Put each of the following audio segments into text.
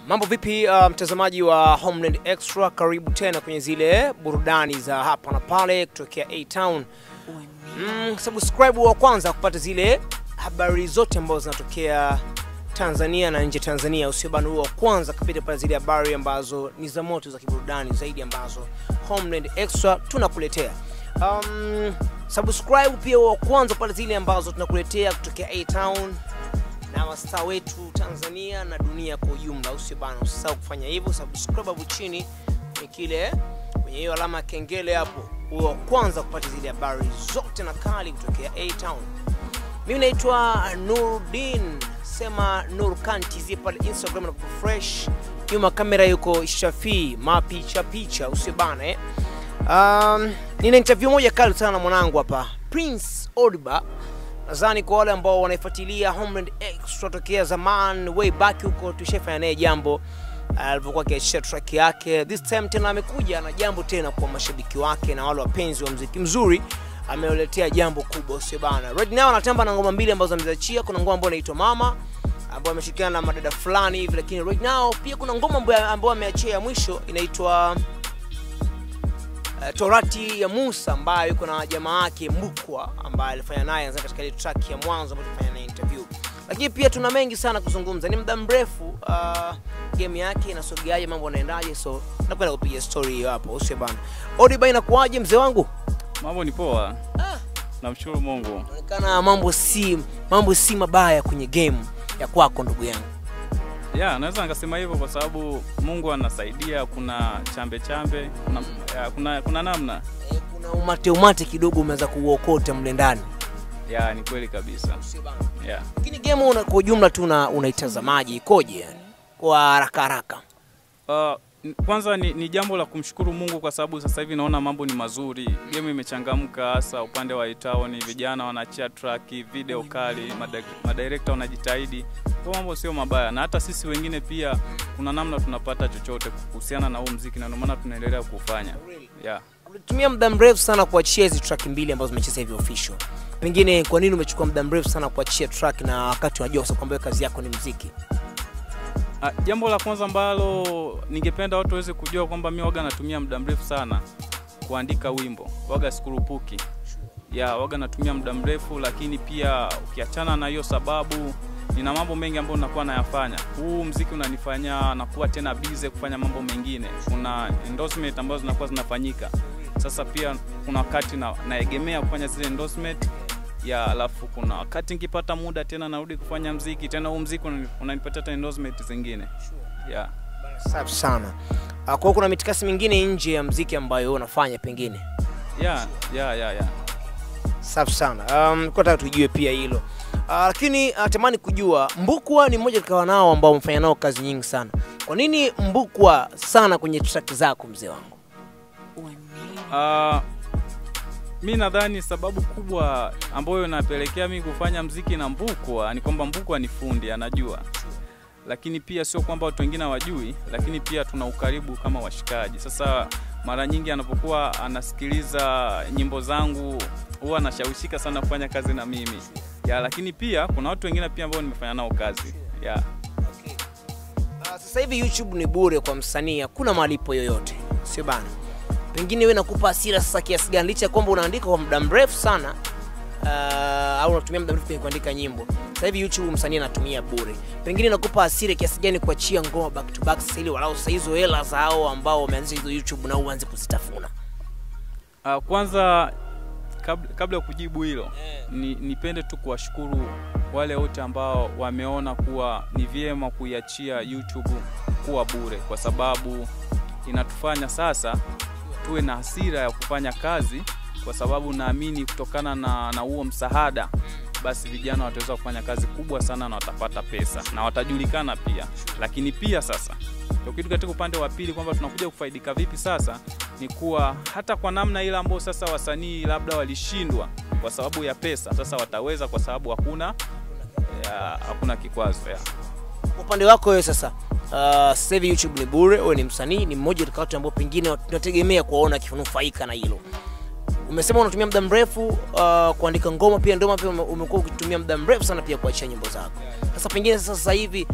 Mambo vipi uh, mtazamaji wa Homeland Extra, karibu tena kwenye zile burudani za hapa na pale kutokea A Town. Mm, subscribe wa kwanza kupata zile habari zote ambazo zinatokea Tanzania na nje Tanzania. Usiobana wa kwanza kupita pale zile habari ambazo ni za moto za kiburudani zaidi ambazo Homeland Extra tunakuletea. Um, subscribe pia wa kwanza pale zile ambazo tunakuletea kutokea A Town na mastaa wetu Tanzania na dunia kwa ujumla. Usio bana, usisahau kufanya hivyo, subscribe hapo chini kwenye kile kwenye hiyo alama ya kengele hapo, uwe wa kwanza kupata zile habari zote na kali kutokea A Town. Mimi naitwa Nurdin, sema Nurkan TZ pale Instagram na fresh. Nyuma kamera yuko Shafi mapicha picha, usio bana eh. Um, nina interview moja kali sana na mwanangu hapa Prince Odiba nadhani kwa wale ambao wanaifuatilia Homeland Extra tokea zaman way back huko, tushafanya naye jambo alivyokuwa akiachia track yake. This time tena amekuja na jambo tena kwa mashabiki wake na wale wapenzi wa mziki mzuri, ameletea jambo kubwa, sio bana. Right now anatamba na ngoma mbili ambazo ameziachia. Kuna ngoma ambayo inaitwa Mama ambayo ameshirikiana na madada fulani hivi, lakini right now pia kuna ngoma ambayo ambayo ameachia ya mwisho inaitwa uh, Torati ya Musa ambayo yuko na jamaa yake Mbukwa ambaye alifanya naye anza katika ile track ya mwanzo ambayo tulifanya naye interview. Lakini pia tuna mengi sana kuzungumza, ni muda mrefu uh, game yake inasogeaje, mambo yanaendaje, so nakwenda kupiga story hiyo hapo, usio bana. Odiba, inakuaje mzee wangu? Mambo ni poa, Ah, namshukuru Mungu. inaonekana mambo si mambo si mabaya kwenye game ya kwako ndugu yangu. Ya, naweza nikasema hivyo kwa sababu Mungu anasaidia. Kuna chambe chambe, kuna, ya, kuna, kuna namna Eh, kuna umate umate kidogo umeweza kuuokota mle ndani, ya, ni kweli kabisa usio bana. ya. Lakini game una, kwa ujumla tu una- unaitazamaje, ikoje yani kwa haraka haraka? Uh, n- kwanza ni, ni jambo la kumshukuru Mungu kwa sababu sasa hivi naona mambo ni mazuri, game imechangamka, hasa upande wa itown, vijana wanaachia track, video kali, mada- madirekta wanajitahidi, kwa mambo sio mabaya, na hata sisi wengine pia kuna namna tunapata chochote kuhusiana na huu mziki, na ndio maana tunaendelea kufanya yeah. Ulitumia muda mrefu sana kuachia hizi track mbili ambazo umecheza hivi official. Pengine kwa nini umechukua muda mrefu sana kuachia track na wakati unajua kwa kwamba kazi yako ni muziki? Ah, jambo la kwanza ambalo ningependa watu waweze kujua kwamba mi waga natumia muda mrefu sana kuandika wimbo, waga sikurupuki ya waga natumia muda mrefu, lakini pia ukiachana na hiyo sababu, nina mambo mengi ambayo nakuwa nayafanya. Huu mziki unanifanya nakuwa tena busy kufanya mambo mengine. Kuna endorsement ambazo zinakuwa zinafanyika, sasa pia kuna wakati na, naegemea kufanya zile endorsement ya alafu kuna wakati nikipata muda tena narudi kufanya mziki tena, huu mziki unani- unanipatia tena endorsement zingine yeah. Safi sana. Ah, Kwa hiyo kuna mitikasi mingine nje ya muziki ambayo wewe unafanya pengine. Yeah, yeah, yeah, yeah. Safi sana. Um, kwa nataka tujue pia hilo. Uh, lakini natamani kujua Mbukwa ni mmoja katika wanao ambao umefanya nao kazi nyingi sana. Kwa nini Mbukwa sana kwenye track zako mzee wangu? Uh, mi nadhani sababu kubwa ambayo inapelekea mi kufanya mziki na Mbukwa ni kwamba Mbukwa ni fundi, anajua, lakini pia sio kwamba watu wengine hawajui, lakini pia tuna ukaribu kama washikaji. Sasa mara nyingi anapokuwa anasikiliza nyimbo zangu huwa anashawishika sana kufanya kazi na mimi ya, lakini pia kuna watu wengine pia ambao nimefanya nao kazi ya. Uh, sasa hivi YouTube ni bure kwa msanii, hakuna malipo yoyote, sio bana? Pengine wewe nakupa hasira sasa kiasi gani, licha ya kwamba unaandika kwa muda mrefu sana uh, au unatumia muda mrefu kwenye kuandika nyimbo. Sasa hivi YouTube msanii anatumia bure, pengine nakupa hasira kiasi gani kuachia ngoma back to back sasa, ili walau sasa hizo hela za hao ambao wameanzisha hizo YouTube na uanze kuzitafuna. Uh, kwanza kabla, kabla ya kujibu hilo ni, nipende tu kuwashukuru wale wote ambao wameona kuwa ni vyema kuiachia YouTube kuwa bure, kwa sababu inatufanya sasa tuwe na hasira ya kufanya kazi, kwa sababu naamini kutokana na na huo msaada, basi vijana wataweza kufanya kazi kubwa sana na watapata pesa na watajulikana pia. Lakini pia sasa tukirudi katika upande wa pili kwamba tunakuja kufaidika vipi sasa, ni kuwa hata kwa namna ile ambayo sasa wasanii labda walishindwa kwa sababu ya pesa, sasa wataweza kwa sababu hakuna ya, hakuna kikwazo ya. Kwa upande wako wewe sasa, uh, sasa hivi YouTube ni bure, wewe ni msanii, ni mmoja katika watu ambao pengine tunategemea kuwaona akinufaika na hilo. Umesema unatumia muda mrefu uh, kuandika ngoma, pia ndoma pia ume- umekuwa ukitumia muda mrefu sana pia kuachia nyimbo zako. Sasa pengine sasa sasa hivi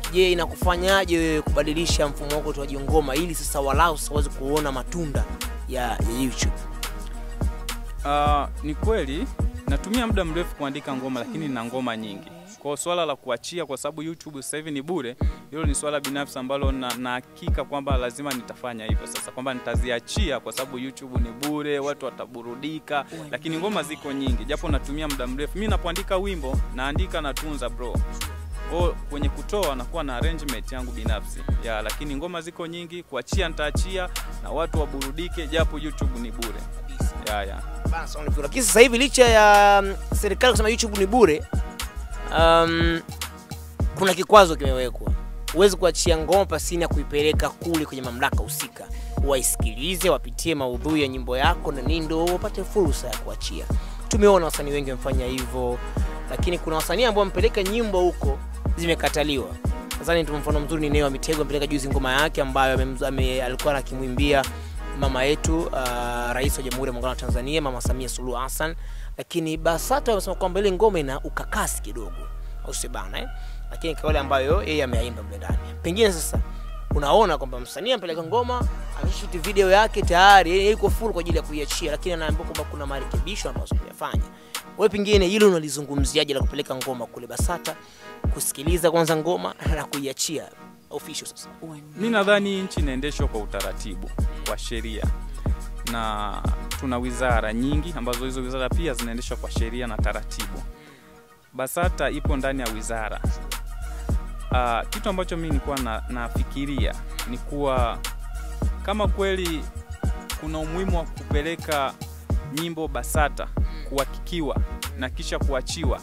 je inakufanyaje wewe kubadilisha mfumo wako utoaji ngoma ili sasa walau sasa uweze kuona matunda ya, ya youtube Uh, ni kweli natumia muda mrefu kuandika ngoma lakini na ngoma nyingi. Kwa swala la kuachia, kwa sababu YouTube sasa hivi ni bure, hilo ni swala binafsi ambalo na, na hakika kwamba lazima nitafanya hivyo sasa, kwamba nitaziachia kwa sababu YouTube ni bure, watu wataburudika, lakini ngoma ziko nyingi, japo natumia muda mrefu. Mimi napoandika wimbo naandika natunza bro o kwenye kutoa nakuwa na arrangement yangu binafsi ya, lakini ngoma ziko nyingi, kuachia nitaachia na watu waburudike, japo YouTube ni bure ya, ya. Basi, wanavyojua. lakini sasa hivi licha ya mm, serikali kusema youtube ni bure um, kuna kikwazo kimewekwa huwezi kuachia ngoma pasini ya kuipeleka kule kwenye mamlaka husika waisikilize wapitie maudhui ya nyimbo yako na nini ndo wapate fursa ya kuachia tumeona wasanii wengi wamefanya hivyo lakini kuna wasanii ambao wamepeleka nyimbo huko zimekataliwa nadhani tu mfano mzuri ni Neo wa Mitego amepeleka juzi ngoma yake ambayo amemz- ame, alikuwa akimwimbia mama yetu uh, rais wa Jamhuri ya Muungano wa Tanzania Mama Samia Suluhu Hassan, lakini BASATA wamesema kwamba ile ngoma ina ukakasi kidogo, au si bana eh? Lakini kauli ambayo yeye ameaimba mle ndani, pengine sasa unaona kwamba msanii amepeleka ngoma ameshuti video yake tayari, yeye yuko full kwa ajili ya kuiachia, lakini anaambiwa kwamba kuna marekebisho ambayo kuyafanya. Wewe pengine hilo unalizungumziaje la kupeleka ngoma kule BASATA, kusikiliza kwanza ngoma na kuiachia official sasa? Mi nadhani nchi inaendeshwa kwa utaratibu kwa sheria na tuna wizara nyingi ambazo hizo wizara pia zinaendeshwa kwa sheria na taratibu. BASATA ipo ndani ya wizara. Uh, kitu ambacho mi nilikuwa na, nafikiria ni kuwa kama kweli kuna umuhimu wa kupeleka nyimbo BASATA kuhakikiwa na kisha kuachiwa,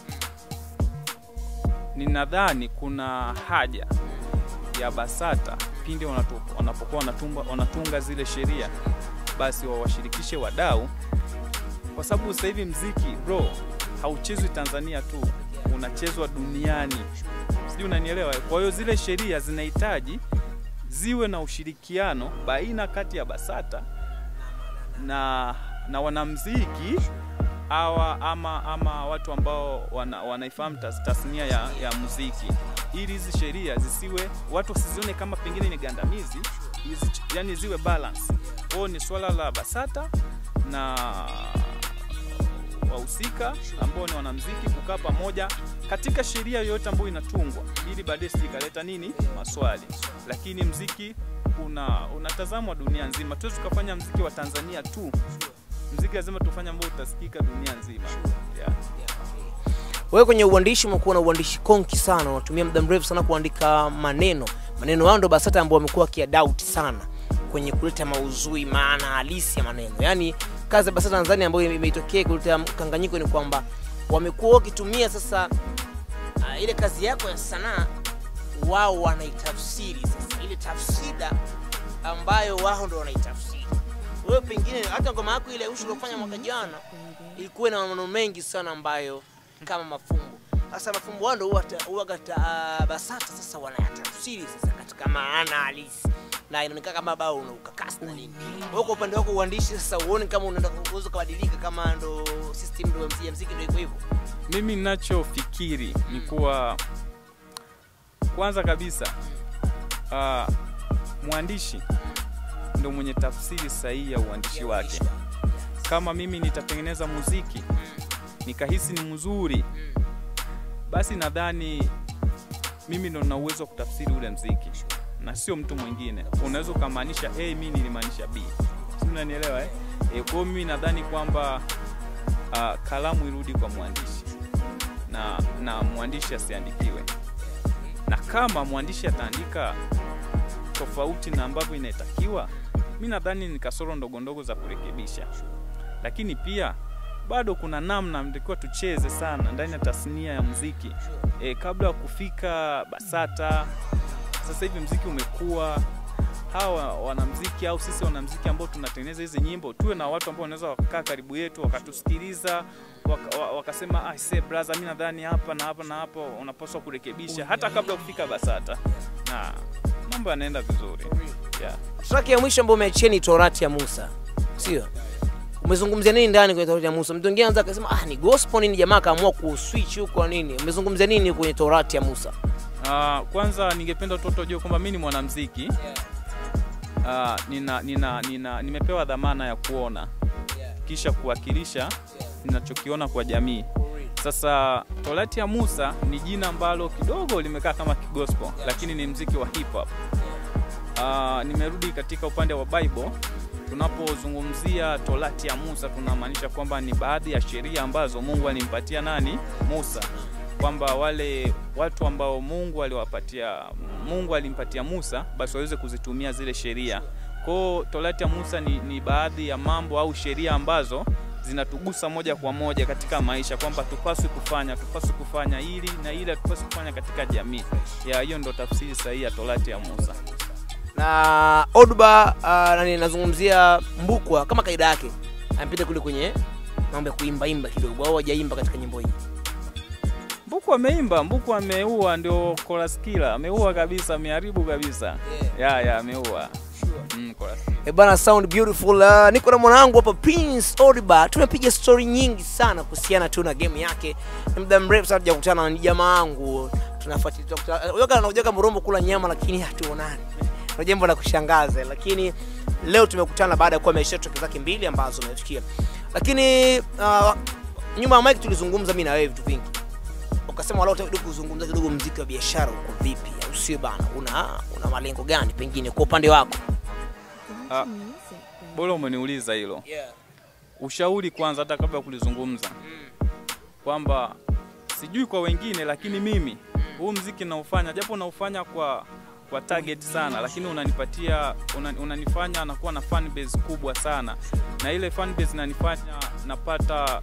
ninadhani kuna haja ya BASATA pindi wanatu- wanapokuwa wanatumba, wanatunga zile sheria, basi wawashirikishe wadau, kwa sababu sasa hivi mziki bro hauchezwi Tanzania tu, unachezwa duniani, sijui unanielewa? Kwa hiyo zile sheria zinahitaji ziwe na ushirikiano baina kati ya BASATA na, na wanamziki awa ama, ama watu ambao wana, wanaifahamu tas, tasnia ya, ya muziki ili hizi sheria zisiwe watu wasizione kama pengine ni gandamizi hizi, yani ziwe balance. Kwao ni swala la BASATA na wahusika ambao ni wanamziki kukaa pamoja katika sheria yoyote ambayo inatungwa, ili baadaye sijikaleta nini maswali. Lakini mziki una unatazamwa dunia nzima, tuwezi tukafanya mziki wa Tanzania tu. Mziki lazima tufanye ambao utasikika dunia nzima yeah. wewe kwenye uandishi umekuwa na uandishi konki sana unatumia muda mrefu sana kuandika maneno maneno yao ndo basata ambao wamekuwa wakiadauti sana kwenye kuleta mauzui maana halisi ya maneno yaani kazi ya basata tanzania ambayo imeitokea kuleta mkanganyiko ni kwamba wamekuwa wakitumia sasa uh, ile kazi yako ya sanaa wao wanaitafsiri sasa ile tafsida ambayo wao ndo wanaitafsiri wewe pengine hata ngoma yako ile ushu uliofanya mwaka jana ilikuwa na maneno mengi sana ambayo kama mafumbo sasa mafumbo wao ndo huwa ta- huwa kata uh, basata sasa wanayatafsiri sasa katika maana halisi na inaonekana kama bao una ukakasi na nini wewe kwa upande wako uandishi sasa uone kama unaenda kuweza kubadilika kama ndo system ndo ya mziki ndo iko hivyo Mimi ninachofikiri ni kuwa kwanza kabisa uh, mwandishi ndo mwenye tafsiri sahihi ya uandishi wake. Kama mimi nitatengeneza muziki nikahisi ni mzuri, basi nadhani mimi ndo nina uwezo wa kutafsiri ule mziki na sio mtu mwingine. Unaweza ukamaanisha A, mimi nilimaanisha B, si unanielewa eh? E, kwa hiyo mimi nadhani kwamba uh, kalamu irudi kwa mwandishi na, na mwandishi asiandikiwe, na kama mwandishi ataandika tofauti na ambavyo inatakiwa, mi nadhani ni kasoro ndogo ndogo za kurekebisha, lakini pia bado kuna namna mtakiwa tucheze sana ndani ya tasnia ya muziki e, kabla ya kufika BASATA. Sasa hivi mziki umekuwa hawa wanamziki au sisi wanamziki ambao tunatengeneza hizi nyimbo tuwe na watu ambao wanaweza wakakaa karibu yetu wakatusikiliza waka, wa- wakasema ah, se brother, mi nadhani hapa na hapa na hapa unapaswa kurekebisha hata kabla ya kufika BASATA na mambo yanaenda vizuri yeah. track ya mwisho ambayo umeachia ni torati ya musa sio umezungumzia nini ndani kwenye torati ya musa mtu mwingine anaweza akasema ah ni gospel nini jamaa akaamua kuswitch huko nini umezungumzia nini kwenye torati ya musa Ah, kwanza ningependa toto jua kwamba mi ni mwanamziki Ah, nina, nina, nina, nimepewa dhamana ya kuona kisha kuwakilisha ninachokiona kwa jamii. Sasa Torati ya Musa ni jina ambalo kidogo limekaa kama kigospel, lakini ni mziki wa hip hop. Ah, nimerudi katika upande wa Bible. Tunapozungumzia Torati ya Musa tunamaanisha kwamba ni baadhi ya sheria ambazo Mungu alimpatia nani? Musa, kwamba wale watu ambao Mungu aliwapatia Mungu alimpatia Musa basi waweze kuzitumia zile sheria. Kwa hiyo Torati ya Musa ni, ni baadhi ya mambo au sheria ambazo zinatugusa moja kwa moja katika maisha kwamba tupaswi kufanya tupaswi kufanya hili na ile tupaswi kufanya katika jamii. Ya hiyo ndo tafsiri sahihi ya Torati ya Musa. na Oduba uh, nani nazungumzia Mbukwa kama kaida yake amepita kule kwenye mambo ya kuimba imba kidogo au hajaimba katika nyimbo hii. Mbuku ameimba, Mbuku ameua, ndio chorus killer, ameua kabisa, ameharibu kabisa. Ya ya ameua. Mm, chorus killer. Eh bana, sound beautiful. Uh, niko na mwanangu hapa Prince Odiba, tumepiga story nyingi sana kuhusiana tu na game yake. Ni muda mrefu sana tujakutana na ni jamaa wangu, tunafuatilia tunakutana- unajua kana unajua kama Mrombo kula nyama lakini hatuonani. Ni jambo la kushangaza, lakini leo tumekutana baada ya kuwa amesha track zake mbili ambazo umefikia. Lakini uh, nyuma ya mic tulizungumza mimi na wewe vitu vingi. Ukasema leo kidogo kuzungumza kidogo mziki wa biashara uko vipi, au sio bana? Una una malengo gani pengine kwa upande wako? Ah, bora umeniuliza hilo. Yeah. Ushauri kwanza, hata kabla ya kulizungumza, kwamba sijui kwa wengine, lakini mimi huu mziki naufanya, japo naufanya kwa kwa target sana, lakini unanipatia una, unanifanya nakuwa na fan base kubwa sana, na ile fan base inanifanya napata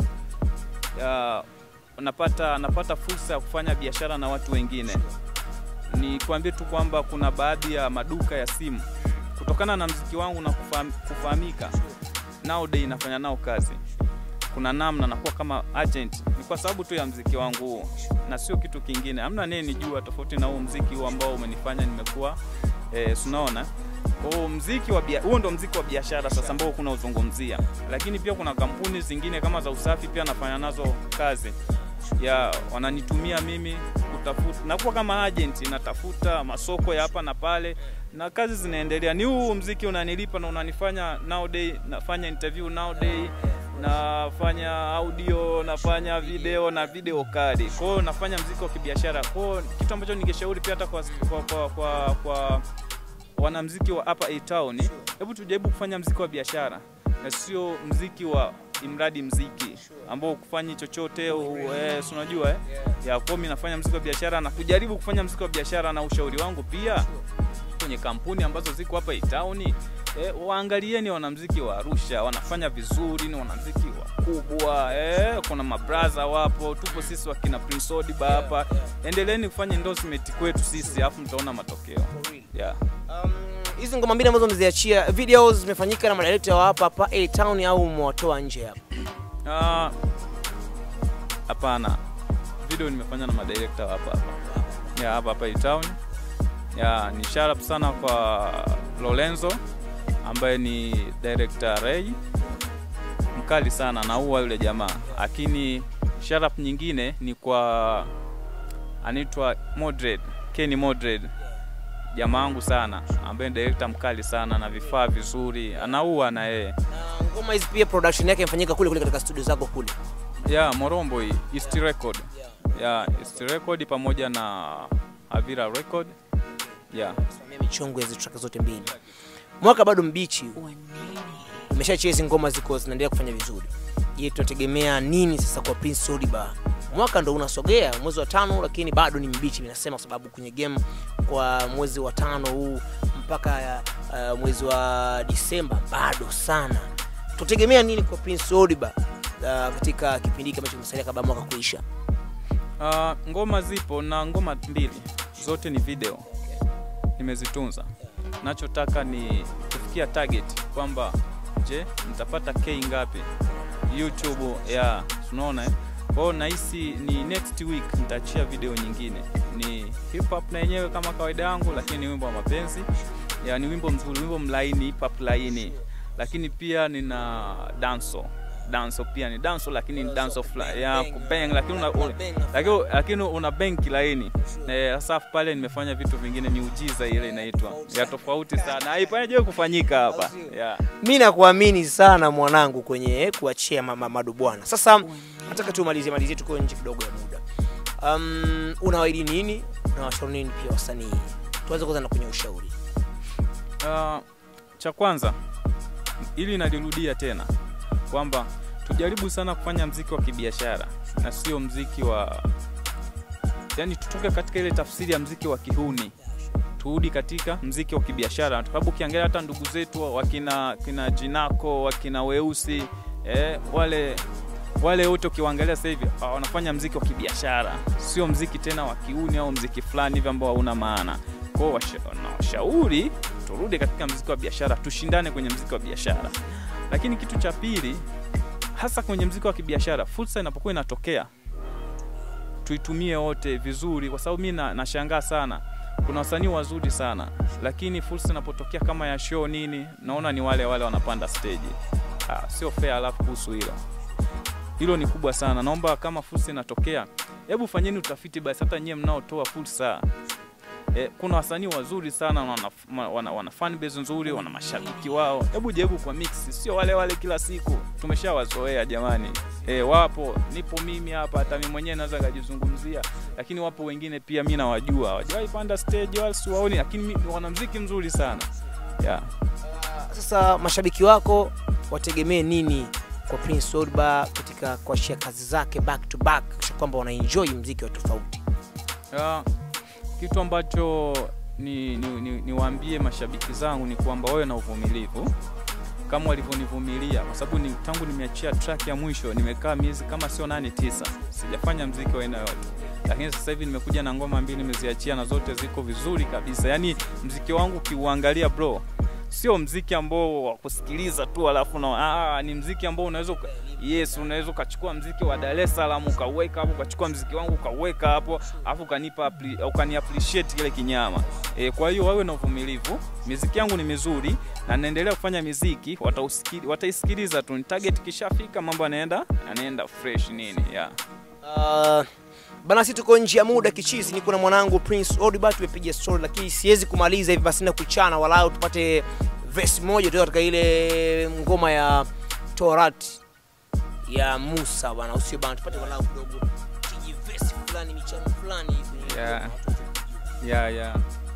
ya, napata napata fursa ya kufanya biashara na watu wengine. Ni kuambie tu kwamba kuna baadhi ya maduka ya simu kutokana na mziki wangu na kufaham, kufahamika nowadays nafanya nao kazi kuna namna nakuwa kama agent ni kwa sababu tu ya mziki wangu huo na sio kitu kingine hamna nini nijua tofauti na huu mziki huu ambao umenifanya nimekuwa eh, sunaona huo mziki wa bia- huo ndo mziki wa biashara sasa ambao kuna uzungumzia lakini pia kuna kampuni zingine kama za usafi pia nafanya nazo kazi ya wananitumia mimi kutafuta nakuwa kama agent natafuta masoko ya hapa na pale na kazi zinaendelea ni huu mziki unanilipa na unanifanya nowadays nafanya interview nowadays nafanya audio nafanya video na video kali kwa hiyo nafanya mziki wa kibiashara kwa hiyo kitu ambacho ningeshauri pia hata kwa, kwa, kwa, kwa, kwa wanamziki wa hapa A Town, hebu tujaribu kufanya mziki wa biashara na sio mziki wa imradi mziki ambao kufanyi chochote u- eh, si unajua eh? ya kwa mimi nafanya mziki wa biashara na kujaribu kufanya mziki wa biashara, na ushauri wangu pia kwenye kampuni ambazo ziko hapa A Town eh, waangalieni wanamziki wa Arusha wanafanya vizuri, ni wanamziki wakubwa eh, kuna mabraza wapo, tupo sisi wakina Prince Odiba hapa. Endeleeni kufanya endorsement kwetu sisi, alafu mtaona matokeo yeah. Um, hizi ngoma mbili ambazo mmeziachia videos zimefanyika na madirector wa hapa hapa A Town au mwatoa nje hapa? Ah, Hapana, video nimefanya na madirekta hapa hapa ya hapa hapa town. Ya ni shout out sana kwa Lorenzo ambaye ni director Ray, mkali sana naua yule jamaa, lakini shout out nyingine ni kwa anaitwa Modred, Kenny Modred jamaa wangu sana ambaye ni director mkali sana na vifaa vizuri, anaua na yeye Na ngoma hizi pia production yake imefanyika kule kule katika studio zako kule. ya Morombo hii East Record ya East Record pamoja na Avira Record ya Simamia michongo ya hizi track zote mbili. Mwaka bado mbichi, umeshachia hizi ngoma ziko zinaendelea kufanya vizuri. Je, tunategemea nini sasa kwa Prince Odiba? Mwaka ndo unasogea mwezi wa tano, lakini bado ni mbichi, ninasema kwa sababu kwenye game kwa mwezi wa tano huu mpaka uh, mwezi wa Disemba bado sana. Tutegemea nini kwa Prince Odiba uh, katika kipindi hiki ambacho kimesalia kabla ya mwaka kuisha? Ah, ngoma zipo na ngoma mbili zote ni video nimezitunza. Nachotaka ni kufikia target kwamba je, nitapata K ngapi YouTube ya unaona eh? Kwa hiyo nahisi ni next week nitaachia video nyingine, ni hip hop na yenyewe kama kawaida yangu, lakini ni wimbo wa mapenzi ya, ni wimbo mzuri, wimbo mlaini, hip hop laini, lakini pia nina danso danso pia ni danso lakini ni danso Bang, fla- ya bang, kubang lakini una, bang, una, bang, bang. lakini, lakini una benki laini Eh, sasa pale nimefanya vitu vingine miujiza ile inaitwa ya tofauti sana haipaje kufanyika hapa yeah. mi nakuamini sana mwanangu kwenye kuachia mama madubwana sasa nataka tumalizie malizie tuko nje kidogo ya muda um, unawaidi nini unawashauri nini pia wasanii tuanze kwanza na kwenye ushauri Uh, cha kwanza ili nalirudia tena kwamba tujaribu sana kufanya mziki wa kibiashara na sio mziki wa yani tutoke katika ile tafsiri ya mziki wa kihuni turudi katika mziki wa kibiashara kwa sababu ukiangalia hata ndugu zetu wakina kina jinako wakina weusi eh, wale wale wote ukiwaangalia sasa hivi ah, wanafanya mziki wa kibiashara sio mziki tena wa kiuni au mziki fulani hivi ambao hauna maana kwao nawashauri turudi katika mziki wa biashara tushindane kwenye mziki wa biashara lakini kitu cha pili hasa kwenye mziki wa kibiashara fursa inapokuwa inatokea tuitumie wote vizuri kwa sababu mi na- nashangaa sana kuna wasanii wazuri sana lakini fursa inapotokea kama ya show nini naona ni wale wale wanapanda stage ah, sio fair alafu kuhusu hilo hilo ni kubwa sana naomba kama fursa inatokea hebu fanyeni utafiti basi hata nyie mnaotoa fursa E, kuna wasanii wazuri sana wana, wana, wana, wana fan base nzuri wana mashabiki wao hebu jaribu kwa mix sio wale wale kila siku tumeshawazoea jamani e, wapo nipo mimi hapa hata mimi mwenyewe naweza kujizungumzia lakini wapo wengine pia mi nawajua hawajawahi panda stage wala siwaoni lakini mi- wana mziki mzuri sana yeah. sasa mashabiki wako wategemee nini kwa prince Odba katika kuachia kazi zake back to back kisha kwamba wanaenjoy mziki wa tofauti Ya, kitu ambacho ni, ni, ni, niwaambie mashabiki zangu ni kwamba wawe na uvumilivu kama walivyonivumilia kwa sababu ni, tangu nimeachia track ya mwisho nimekaa miezi kama sio nane tisa sijafanya mziki wa aina yote lakini sasa hivi nimekuja na ngoma mbili nimeziachia na zote ziko vizuri kabisa yaani mziki wangu ukiuangalia bro sio mziki ambao wa kusikiliza tu alafu na ah, ni mziki ambao unaweza uka- yes unaweza ukachukua mziki wa Dar es Salaam ukauweka hapo ukachukua mziki wangu ukauweka hapo alafu ukanipa appre- ukani appreciate kile kinyama e, kwa hiyo wawe na uvumilivu miziki yangu ni mizuri na naendelea kufanya miziki watausikili- wataisikiliza tu ni target kishafika mambo yanaenda yanaenda fresh nini yeah. Uh, bana si tuko nje ya muda kichizi niko na mwanangu prince Odba tumepiga story lakini siwezi kumaliza hivi basi na kuchana walau tupate verse moja tu katika ile ngoma ya Torat ya Musa bana usio bana tupate walau kidogo kiji verse fulani michano fulani hivi Yeah. yeah, yeah.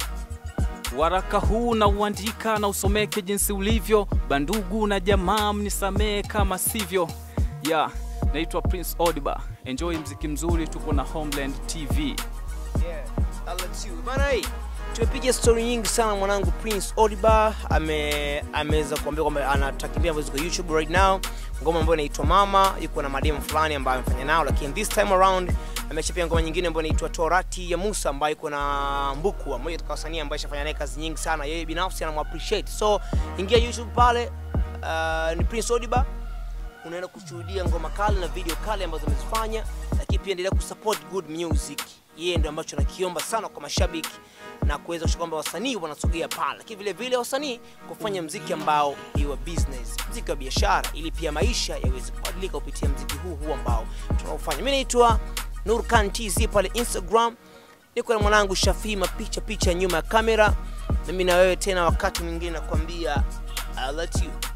Waraka huu na uandika na usomeke jinsi ulivyo, bandugu na jamaa mnisamee kama sivyo. Ya, naitwa Prince Odiba. Enjoy mziki mzuri, tuko na Homeland TV. Yeah, I'll let you. Bana hii tumepiga story nyingi sana mwanangu Prince Odiba ame ameweza kuambia kwamba anatakimbia ambazo ziko YouTube right now, ngoma ambayo inaitwa Mama, yuko na mademu fulani ambayo amefanya nao, lakini this time around ameachia pia ngoma nyingine ambayo inaitwa Torati ya Musa ambayo iko na Mbukua, mmoja katika wasanii ambaye ashafanya naye kazi nyingi sana, yeye binafsi anamappreciate. So ingia YouTube pale, uh, ni Prince Odiba unaenda kushuhudia ngoma kali na video kali ambazo amezifanya, lakini pia endelea kusupport good music. Yeye ndio ambacho nakiomba sana kwa mashabiki na kuweza kuhakikisha kwamba wasanii wanasogea pale, lakini vile vile wasanii kufanya mziki ambao ni wa business, mziki wa biashara, ili pia maisha yaweze kubadilika kupitia mziki huu huu ambao tunaofanya. Mimi naitwa Nurkan TZ pale Instagram, niko na mwanangu Shafii mapicha picha nyuma ya kamera. Mimi na wewe tena wakati mwingine nakwambia I let you